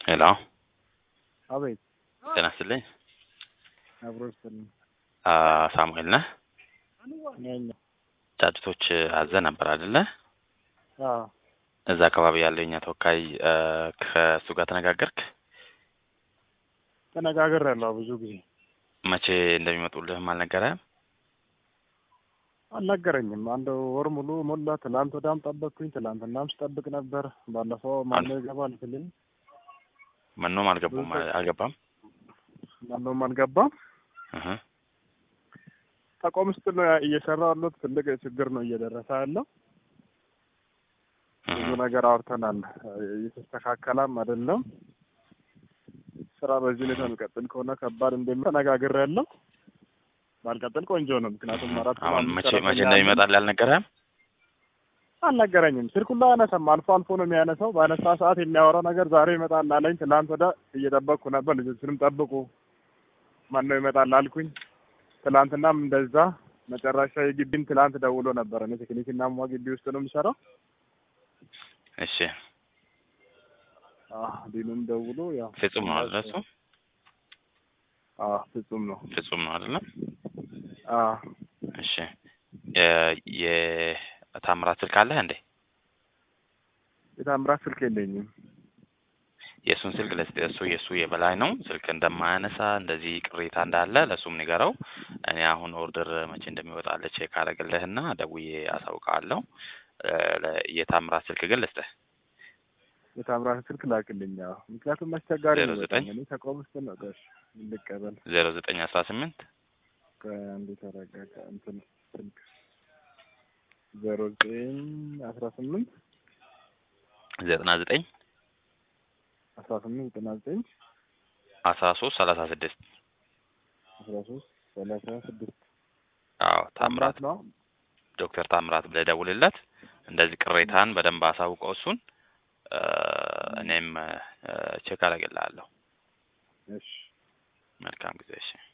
ሄሎ አቤት ጤና ይስጥልኝ። አብሮ ይስጥልኝ። አ ሳሙኤል ነህ? ነኝ። ጫጭቶች አዘ ነበር አይደለ? አዎ እዛ አካባቢ ያለው የኛ ተወካይ አ፣ ከእሱ ጋር ተነጋገርክ? ተነጋግሬያለሁ ብዙ ጊዜ መቼ እንደሚመጡልህም አልነገረህም? አልነገረኝም። አንድ ወር ሙሉ ሞላ። ትላንት ወዳም ጠበቅኩኝ፣ ትላንትናም ስጠብቅ ነበር። ባለፈው ማነው ይገባል ስልኝ መኖም አልገቡም አልገባም? ማነውም አልገባም። እህ ተቋም ውስጥ ነው እየሰራ ያሉት። ትልቅ ችግር ነው እየደረሰ ያለው። ብዙ እህ ነገር አውርተናል። እየተስተካከላም አይደለም። ስራ በዚህ ሁኔታ የሚቀጥል ከሆነ ከባድ እንደሚሆን ተነጋግሬያለሁ። ባልቀጥል ቆንጆ ነው። ምክንያቱም አራት አሁን አምስት መቼ ሰራተኛ መቼ አለ። እንደሚመጣልህ አልነገረህም? አልነገረኝም። ስልኩን ላይ አያነሳም። አልፎ አልፎ ነው የሚያነሳው። ባነሳ ሰዓት የሚያወራው ነገር ዛሬ ይመጣል አለኝ። ትላንት ወደ እየጠበቅኩ ነበር። ልጆችንም ጠብቁ ማን ነው ይመጣል አልኩኝ። ትላንትናም እንደዛ መጨረሻ የግቢን ትላንት ደውሎ ነበር። እኔ ቴክኒክና ሟ ግቢ ውስጥ ነው የምሰራው። እሺ አህ ዲኑም ደውሎ ያው ፍጹም ነው አይደለ? እሱ አህ ፍጹም ነው። ፍጹም ነው አይደለ? አህ እሺ የ- የታምራት ስልክ አለህ እንዴ? የታምራት ስልክ የለኝም። የእሱን ስልክ ለስ እሱ የእሱ የበላይ ነው። ስልክ እንደማያነሳ እንደዚህ ቅሬታ እንዳለ ለእሱም ንገረው። እኔ አሁን ኦርደር መቼ እንደሚወጣልህ ቼክ አደርግልህና ደውዬ አሳውቃለሁ። እ፣ ለ- የታምራት ስልክ ግን ልስጥህ። የታምራት ስልክ ላክልኝ። አዎ ምክንያቱም አስቸጋሪ ዜሮ ነው ዘጠኝ በጣም። እኔ ተቋም ውስጥ ነው። እሺ ልቀበል ዜሮ ዘጠኝ አስራ ስምንት ከአንድ የተረጋጋ እንትን ስልክ ዜሮ ዘጠኝ አስራ ስምንት ዘጠና ዘጠኝ አስራ ስምንት ዘጠና ዘጠኝ አስራ ሶስት ሰላሳ ስድስት አስራ ሶስት ሰላሳ ስድስት አዎ ታምራት ነው። ዶክተር ታምራት ብለህ ደውልለት። እንደዚህ ቅሬታን በደንብ አሳውቀው እሱን እ፣ እኔም ቼክ አደርግልሃለሁ። እሺ መልካም ጊዜ እሺ።